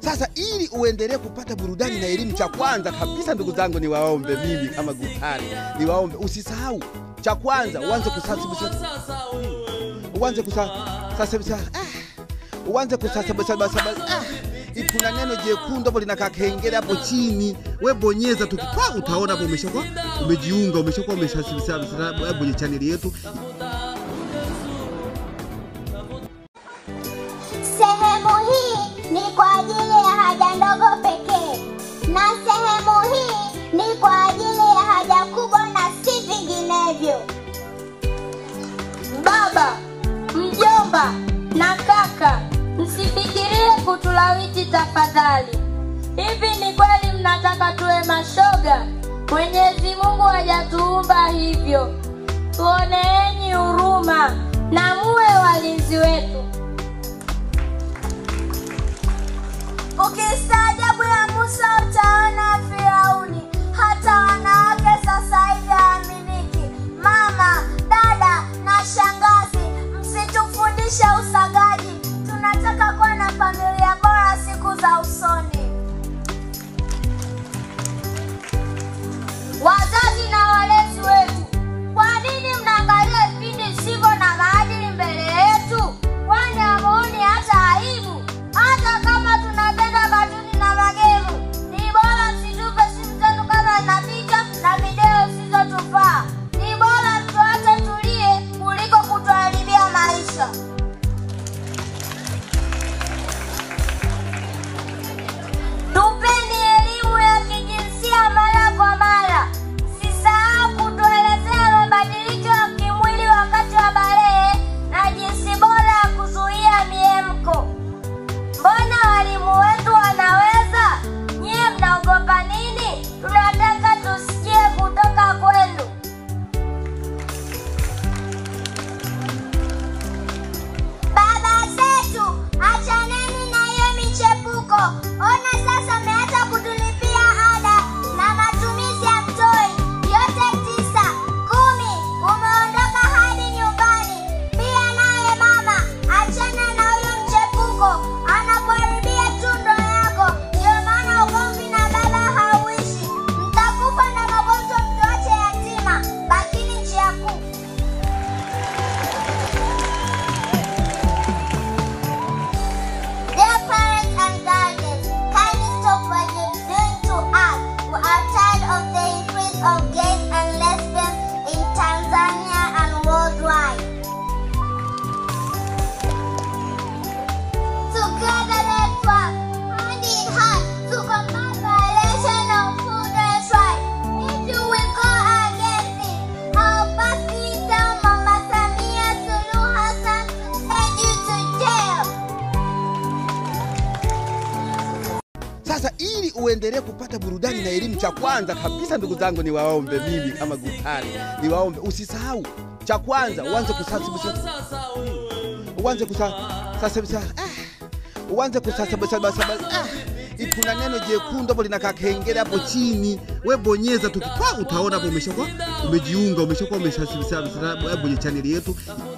Sasa ili uendelee kupata burudani na elimu, cha kwanza kabisa, ndugu zangu, niwaombe mimi kama Gutari, niwaombe usisahau, cha kwanza uanze kusasibisa, uanze kusa sasa ah, uanze kusasabasabasa ah, kuna neno jekundu hapo linakaa kengele hapo chini, we bonyeza tu pa, utaona hapo umeshakuwa umejiunga, umeshakuwa umeshasibisa kwenye chaneli yetu. Sehemu hii ni kwa ajili ya haja ndogo pekee, na sehemu hii ni kwa ajili ya haja kubwa na si vinginevyo. Baba, mjomba na kaka, msifikirie kutulawiti tafadhali. Hivi ni kweli mnataka tuwe mashoga? Mwenyezi Mungu hajatuumba hivyo. Tuoneeni huruma na muwe walinzi wetu. Ukistaajabu ya Musa utaona Firauni. Hata wanawake sasa hivi hawaaminiki. Mama, dada na shangazi, msitufundishe usagaji. Tunataka kuwa na familia bora siku za usoni. Wazazi na walezi wetu, kwa nini mnaangalia vipindi visivyo na maadili mbele yetu? Kwani hamuoni hata aibu? Hata kama tunapenda katuni na magemu, ni bora msitupe simu zetu kama na picha na video zisizotufaa. Ni bora mtuache tulie kuliko kutuharibia maisha. Tupeni elimu ya kijinsia mara kwa mara. Sisahau kutuelezea mabadiliko ya kimwili wakati wa balehe na jinsi bora ya kuzuia miemko. Mbona walimu wetu wanaweza? Nyie mnaogopa nini? Tunataka tusikie kutoka kwenu. Baba zetu, achaneni na hiyo michepuko. Ona sasa mmeacha kutulipia ada na matumizi ya mtoi yote tisa, kumi. Umeondoka hadi nyumbani. Pia naye mama, achana na huyo mchepuko, anakuharibia tundo yako. Ndio maana ugomvi na baba hauishi. Mtakufa na magonjwa, mtuache yatima. Bakini njia kuu. Dear parents and guardians, kindly stop what you're doing to us. We are tired of the increase of gays and lesbians in Tanzania and worldwide. Together let's work hand in hand to combat violation of children's rights. If you will go against it, I'll personally tell Mama Samia Suluhu Hassan to send you to jail. Sasa ili uendelee kupata burudani na elimu, cha kwanza kabisa, ndugu zangu, niwaombe mimi kama Gutari, niwaombe usisahau, cha kwanza uanze kusasibisa, uanze kusa sasibisa, ah, uanze kusasabasabasa, ah, kuna neno jekundu hapo linakaa kengele hapo chini, we bonyeza tu pa, utaona hapo umeshakuwa umejiunga, umeshakuwa umeshasibisa kwenye chaneli yetu.